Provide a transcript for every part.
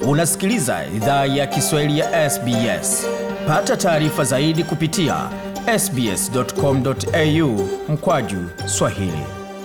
Unasikiliza idhaa ya Kiswahili ya SBS. Pata taarifa zaidi kupitia sbs.com.au mkwaju swahili.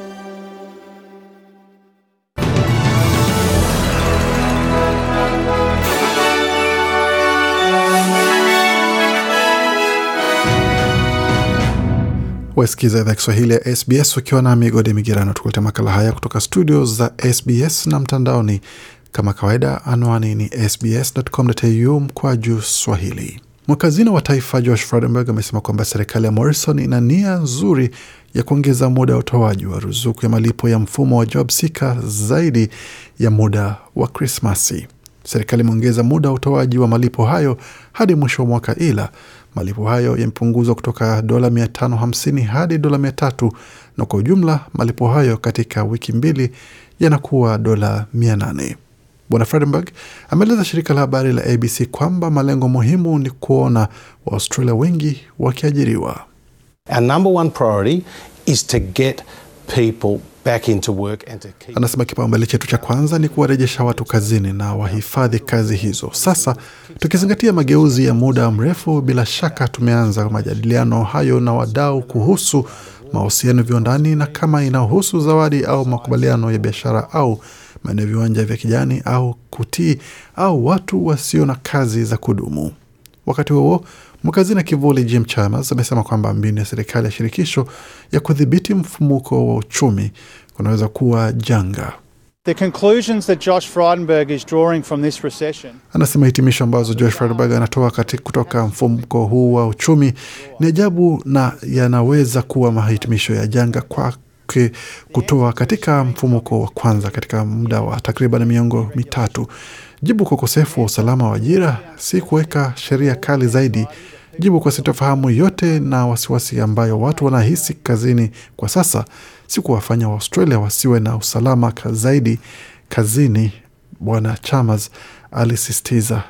Wasikiza idhaa Kiswahili ya SBS ukiwa na migode migerano, tukuleta makala haya kutoka studio za SBS na mtandaoni kama kawaida. Anwani ni sbs.com.au mkwaju swahili. Mwakazina wa taifa Josh Frydenberg amesema kwamba serikali ya Morrison ina nia nzuri ya kuongeza muda wa utoaji wa ruzuku ya malipo ya mfumo wa JobSeeker zaidi ya muda wa Krismasi. Serikali imeongeza muda wa utoaji wa malipo hayo hadi mwisho wa mwaka, ila malipo hayo yamepunguzwa kutoka dola 550 hadi dola 300 na kwa ujumla malipo hayo katika wiki mbili yanakuwa dola 800. Bwana Fredenberg ameeleza shirika la habari la ABC kwamba malengo muhimu ni kuona Waaustralia wengi wakiajiriwa. Our number one priority is to get people back into work and to keep Anasema kipaumbele chetu cha kwanza ni kuwarejesha watu kazini na wahifadhi kazi hizo. Sasa tukizingatia mageuzi ya muda mrefu, bila shaka tumeanza majadiliano hayo na wadau kuhusu mahusiano viwandani na kama inahusu zawadi au makubaliano ya biashara au maeneo ya viwanja vya kijani au kutii au watu wasio na kazi za kudumu. Wakati huo mwakazina kivuli Jim Chalmers amesema kwamba mbinu ya serikali ya shirikisho ya kudhibiti mfumuko wa uchumi kunaweza kuwa janga. The conclusions that Josh Frydenberg is drawing from this recession Anasema hitimisho ambazo Josh Frydenberg anatoa kati kutoka mfumuko huu wa uchumi ni ajabu na yanaweza kuwa mahitimisho ya janga kwake kutoa katika mfumuko wa kwanza katika muda wa takriban miongo mitatu. Jibu kwa ukosefu wa usalama wa ajira si kuweka sheria kali zaidi. Jibu kwa sitofahamu yote na wasiwasi ambayo watu wanahisi kazini kwa sasa si kuwafanya Waaustralia wasiwe na usalama ka- zaidi kazini, Bwana Chalmers alisisitiza.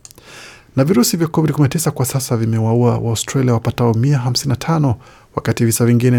Na virusi vya COVID-19 kwa sasa vimewaua Waaustralia wapatao 155 wakati visa vingine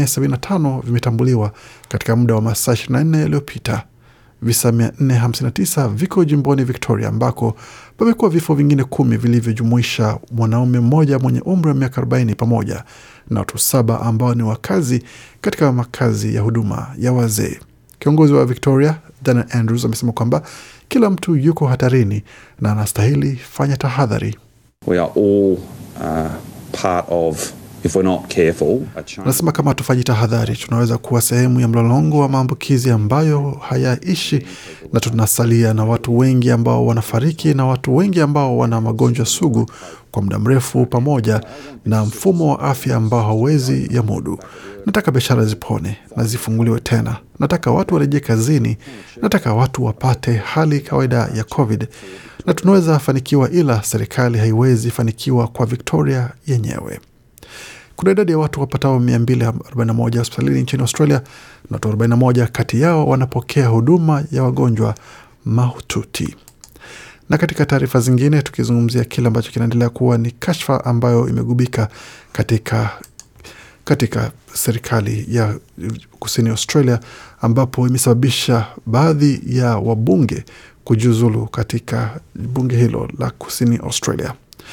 475 vimetambuliwa katika muda wa masaa 24 yaliyopita. Visa 459 viko jimboni Victoria ambako pamekuwa vifo vingine kumi vilivyojumuisha mwanaume mmoja mwenye umri wa miaka 40 pamoja na watu saba ambao ni wakazi katika makazi ya huduma ya wazee. Kiongozi wa Victoria Daniel Andrews amesema kwamba kila mtu yuko hatarini na anastahili fanya tahadhari. We are all uh, part of, if we're not careful, a chain. Anasema kama hatufanyi tahadhari, tunaweza kuwa sehemu ya mlolongo wa maambukizi ambayo hayaishi, na tunasalia na watu wengi ambao wanafariki na watu wengi ambao wana magonjwa sugu kwa muda mrefu, pamoja na mfumo wa afya ambao hauwezi ya mudu. Nataka biashara zipone na zifunguliwe tena. Nataka watu warejee kazini. Nataka watu wapate hali kawaida ya COVID, na tunaweza fanikiwa, ila serikali haiwezi fanikiwa kwa Victoria yenyewe. Kuna idadi ya watu wapatao 241 hospitalini nchini Australia na watu 41 kati yao wanapokea huduma ya wagonjwa mahututi. Na katika taarifa zingine, tukizungumzia kile ambacho kinaendelea kuwa ni kashfa ambayo imegubika katika katika serikali ya kusini Australia, ambapo imesababisha baadhi ya wabunge kujiuzulu katika bunge hilo la kusini Australia.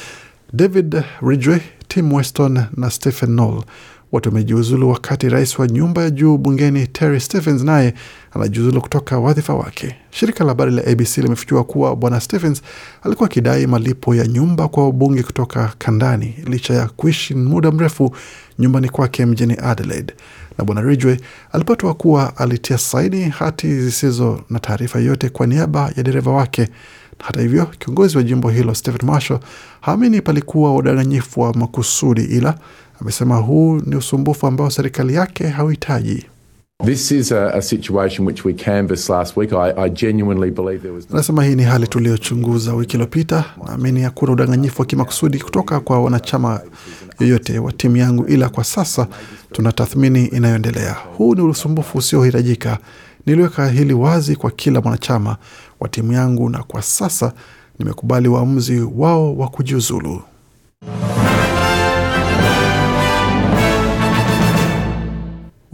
David Ridgway, Tim Weston na Stephen Noel wote wamejiuzulu, wakati rais wa nyumba ya juu bungeni Terry Stephens naye anajiuzulu kutoka wadhifa wake. Shirika la habari la ABC limefichua kuwa bwana Stephens alikuwa akidai malipo ya nyumba kwa wabunge kutoka kandani licha ya kuishi muda mrefu nyumbani kwake mjini Adelaide, na bwana Ridgway alipatwa kuwa alitia saini hati zisizo na taarifa yoyote kwa niaba ya dereva wake. Hata hivyo, kiongozi wa jimbo hilo Stephen Marshall haamini palikuwa udanganyifu wa makusudi, ila amesema huu ni usumbufu ambao serikali yake hauhitaji. This is a, a situation which we canvassed last week. I, I genuinely believe there was no Anasema hii ni hali tuliyochunguza wiki iliyopita. Naamini hakuna udanganyifu wa kimakusudi kutoka kwa wanachama yoyote wa timu yangu, ila kwa sasa tuna tathmini inayoendelea. Huu ni usumbufu usiohitajika. Niliweka hili wazi kwa kila mwanachama wa timu yangu, na kwa sasa nimekubali uamuzi wao wa kujiuzulu.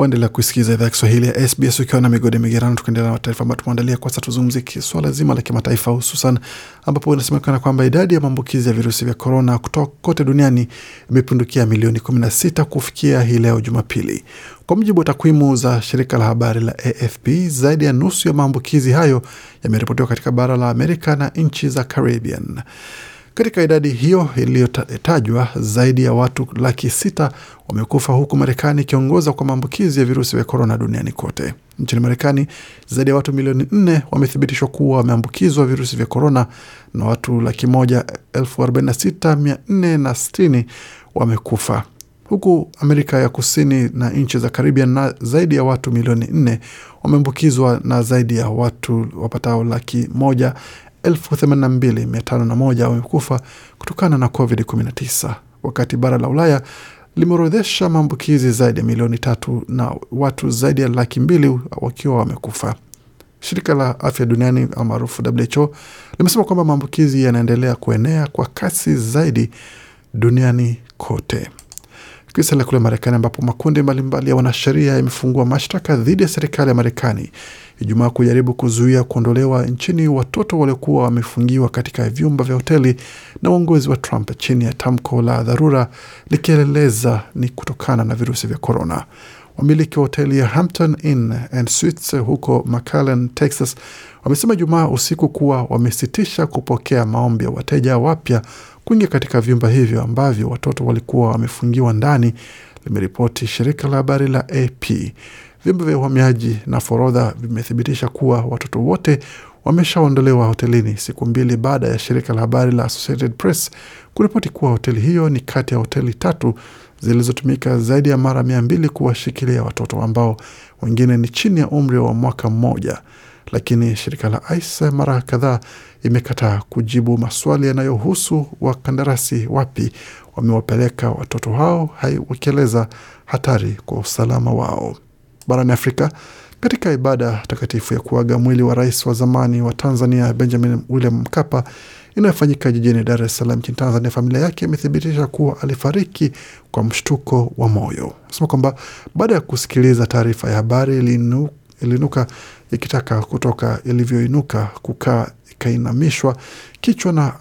Waendelea kuisikiza idhaa ya Kiswahili ya SBS ukiwa na migode migerano, tukaendelea na taarifa ambayo tumeandalia. Kwanza tuzungumzie swala zima la kimataifa, hususan ambapo inasemekana kwamba idadi ya maambukizi ya virusi vya korona kutoka kote duniani imepindukia milioni 16 kufikia hii leo Jumapili. Kwa mujibu wa takwimu za shirika la habari la AFP, zaidi ya nusu ya maambukizi hayo yameripotiwa katika bara la Amerika na nchi za Caribbean. Katika idadi hiyo iliyotajwa, zaidi ya watu laki sita wamekufa huku Marekani ikiongoza kwa maambukizi ya virusi vya korona duniani kote. Nchini Marekani, zaidi ya watu milioni nne wamethibitishwa kuwa wameambukizwa virusi vya korona na watu laki moja elfu arobaini na sita mia nne na sitini wamekufa huku Amerika ya Kusini na nchi za Caribbean na zaidi ya watu milioni nne wameambukizwa na zaidi ya watu wapatao laki moja elfu themanini na mbili mia tano na moja wamekufa kutokana na COVID-19, wakati bara la Ulaya limeorodhesha maambukizi zaidi ya milioni tatu na watu zaidi ya laki mbili wakiwa wamekufa. Shirika la afya duniani almaarufu WHO limesema kwamba maambukizi yanaendelea kuenea kwa kasi zaidi duniani kote. Tukisalia kule Marekani ambapo makundi mbalimbali ya wanasheria yamefungua mashtaka dhidi ya serikali ya Marekani Ijumaa kujaribu kuzuia kuondolewa nchini watoto waliokuwa wamefungiwa katika vyumba vya hoteli na uongozi wa Trump chini ya tamko la dharura likieleza ni kutokana na virusi vya korona. Wamiliki wa hoteli ya Hampton Inn and Suites huko McAllen, Texas wamesema Jumaa usiku kuwa wamesitisha kupokea maombi ya wateja wapya kuingia katika vyumba hivyo ambavyo watoto walikuwa wamefungiwa ndani, limeripoti shirika la habari la AP. Vyombo vya uhamiaji na forodha vimethibitisha kuwa watoto wote wameshaondolewa hotelini siku mbili baada ya shirika la habari la Associated Press kuripoti kuwa hoteli hiyo ni kati ya hoteli tatu zilizotumika zaidi ya mara mia mbili kuwashikilia watoto ambao wengine ni chini ya umri wa mwaka mmoja. Lakini shirika la ICE mara kadhaa imekataa kujibu maswali yanayohusu wakandarasi wapi wamewapeleka watoto hao, wakieleza hatari kwa usalama wao. Barani Afrika, katika ibada takatifu ya kuaga mwili wa rais wa zamani wa Tanzania Benjamin William Mkapa inayofanyika jijini Dar es Salaam nchini Tanzania, familia yake imethibitisha kuwa alifariki kwa mshtuko wa moyo. Nasema kwamba baada ya kusikiliza taarifa ya habari ilinu, ilinuka ikitaka kutoka ilivyoinuka kukaa ikainamishwa kichwa na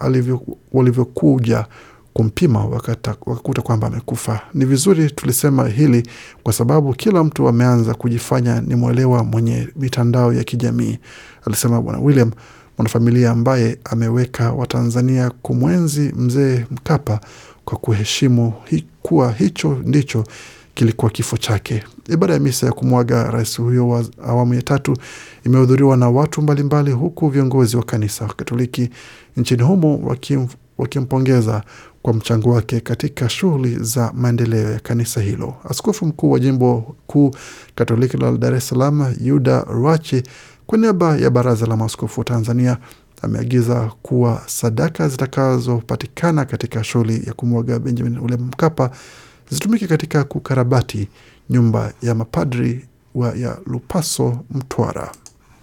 walivyokuja kumpima wakakuta kwamba amekufa. Ni vizuri tulisema hili kwa sababu kila mtu ameanza kujifanya ni mwelewa mwenye mitandao ya kijamii, alisema Bwana William, mwanafamilia ambaye ameweka Watanzania kumwenzi mzee Mkapa kwa kuheshimu hi, kuwa hicho ndicho kilikuwa kifo chake. Ibada ya misa ya kumwaga rais huyo wa awamu ya tatu imehudhuriwa na watu mbalimbali, huku viongozi wa kanisa Katoliki nchini humo wakim, wakimpongeza kwa mchango wake katika shughuli za maendeleo ya kanisa hilo. Askofu mkuu wa jimbo kuu Katoliki la Dar es Salaam Yuda Ruachi, kwa niaba ya Baraza la Maaskofu wa Tanzania, ameagiza kuwa sadaka zitakazopatikana katika shughuli ya kumwaga Benjamin William Mkapa zitumike katika kukarabati nyumba ya mapadri wa ya Lupaso Mtwara.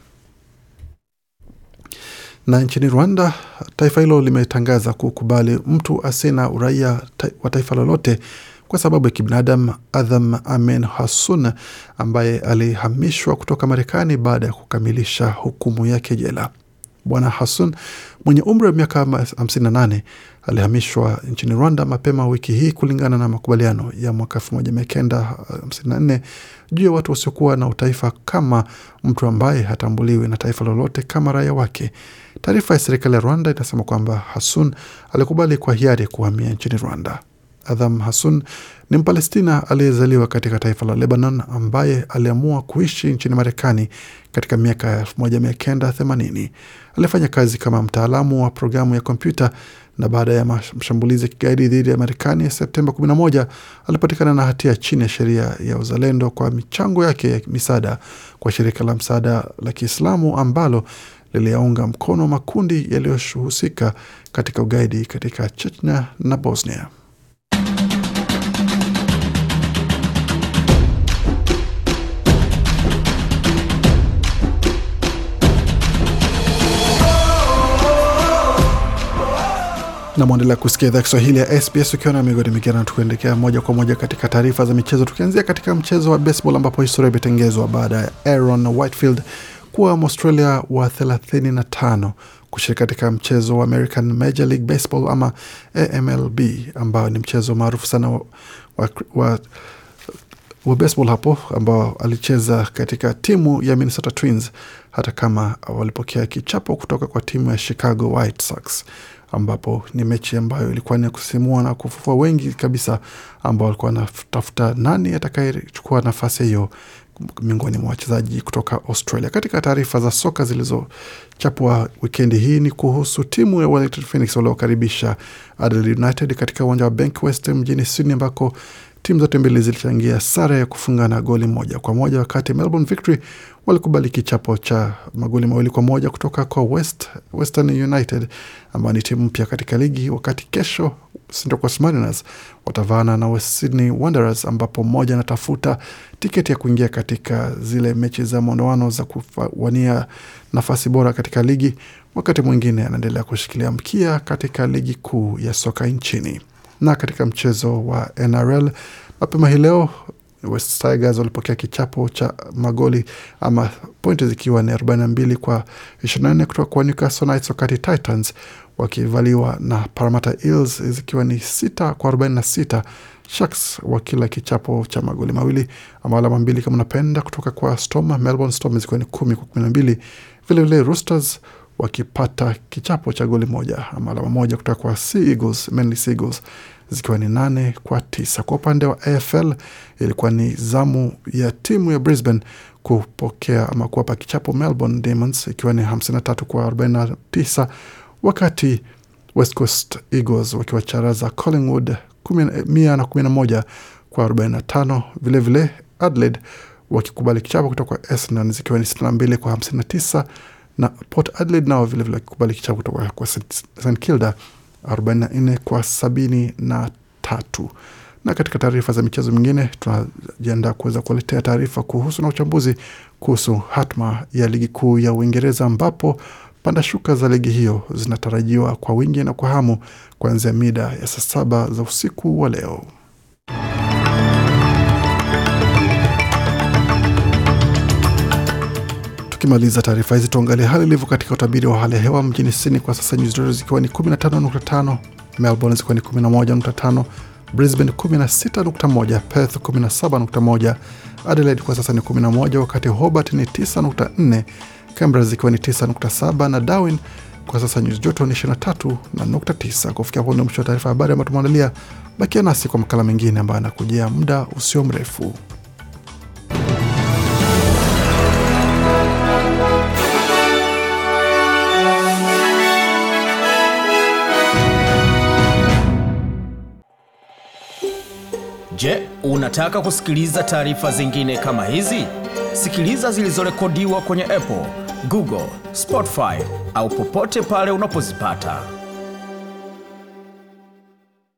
Na nchini Rwanda, taifa hilo limetangaza kukubali mtu asina uraia wa taifa lolote kwa sababu ya kibinadamu. Adham Amen Hassun ambaye alihamishwa kutoka Marekani baada ya kukamilisha hukumu yake jela. Bwana Hassun mwenye umri wa miaka 58 alihamishwa nchini Rwanda mapema wiki hii kulingana na makubaliano ya mwaka 1954 juu ya watu wasiokuwa na utaifa kama mtu ambaye hatambuliwi na taifa lolote kama raia wake. Taarifa ya serikali ya Rwanda inasema kwamba Hassun alikubali kwa hiari kuhamia nchini Rwanda. Adham Hassun ni Mpalestina aliyezaliwa katika taifa la Lebanon ambaye aliamua kuishi nchini Marekani katika miaka ya 1980. Alifanya kazi kama mtaalamu wa programu ya kompyuta na baada ya mashambulizi ya kigaidi dhidi ya Marekani ya Septemba 11 alipatikana na hatia chini ya sheria ya uzalendo kwa michango yake ya misaada kwa shirika la msaada la Kiislamu ambalo liliyaunga mkono makundi yaliyohusika katika ugaidi katika Chechnya na Bosnia. na mwendelea kusikia idhaa Kiswahili ya SBS ukiwa na migodi migerana, tukuendekea moja kwa moja katika taarifa za michezo, tukianzia katika mchezo wa baseball ambapo historia imetengezwa baada ya Aaron Whitefield kuwa Mwaustralia wa 35 kushiriki katika mchezo wa American Major League Baseball ama AMLB ambao ni mchezo maarufu sana wa, wa, wa wa baseball hapo ambao alicheza katika timu ya Minnesota Twins hata kama walipokea kichapo kutoka kwa timu ya Chicago White Sox ambapo ni mechi ambayo ilikuwa ni ya kusisimua na kufufua wengi kabisa ambao walikuwa wanatafuta nani atakayechukua nafasi hiyo miongoni mwa wachezaji kutoka Australia. Katika taarifa za soka zilizochapwa wikendi hii ni kuhusu timu ya Wellington Phoenix waliokaribisha Adelaide United katika uwanja wa Bankwest mjini Sydney ambako timu zote mbili zilichangia sare ya kufungana goli moja kwa moja, wakati Melbourne Victory walikubali kichapo cha magoli mawili kwa moja kutoka kwa West, Western United ambayo ni timu mpya katika ligi, wakati kesho Central Coast Mariners watavaana na West Sydney Wanderers ambapo mmoja anatafuta tiketi ya kuingia katika zile mechi za mwondoano za kuwania nafasi bora katika ligi, wakati mwingine anaendelea kushikilia mkia katika ligi kuu ya soka nchini na katika mchezo wa NRL mapema hii leo West Tigers walipokea kichapo cha magoli ama pointi zikiwa ni 42 kwa 24 kutoka kwa Newcastle Knights, wakati Titans wakivaliwa na Parramatta Eels zikiwa ni 6 kwa 46. Sharks wakila kichapo cha magoli mawili ama alama mbili kama unapenda kutoka kwa Storm. Melbourne Storm zikiwa ni 10 kwa 12. Vilevile Roosters wakipata kichapo cha goli moja ama alama moja kutoka kwa Sea Eagles, Manly Sea Eagles zikiwa ni nane kwa tisa. Kwa upande wa AFL ilikuwa ni zamu ya timu ya Brisbane kupokea ama kuwapa kichapo Melbourne Demons ikiwa ni 53 kwa 49, wakati West Coast Eagles wakiwacharaza Collingwood mia na kumi na moja kwa 45. Vilevile Adelaide wakikubali kichapo kutoka kwa Essendon zikiwa ni 62 kwa 59 na Port Adelaide nao vilevile wakikubali kichapo kutoka kwa St Kilda 44 kwa sabini na tatu. Na katika taarifa za michezo mingine, tunajiandaa kuweza kuwaletea taarifa kuhusu na uchambuzi kuhusu hatma ya ligi kuu ya Uingereza ambapo panda shuka za ligi hiyo zinatarajiwa kwa wingi na kwa hamu kuanzia mida ya saa saba za usiku wa leo. Tukimaliza taarifa hizi tuangalie hali ilivyo katika utabiri wa hali ya hewa mjini Sydney kwa sasa, nyuzi joto zikiwa ni 15.5, Melbourne zikiwa ni 11.5, Brisbane 16.1, Perth 17.1, Adelaide kwa sasa ni 11, wakati Hobart ni 9.4, Canberra zikiwa ni 9.7 na Darwin kwa sasa nyuzi joto ni 23 na nukta 9. Kufikia hapo ndio mwisho wa taarifa habari ambayo tumeandalia. Bakia nasi kwa makala mengine ambayo anakujia muda usio mrefu. Je, unataka kusikiliza taarifa zingine kama hizi? Sikiliza zilizorekodiwa kwenye Apple, Google, Spotify au popote pale unapozipata.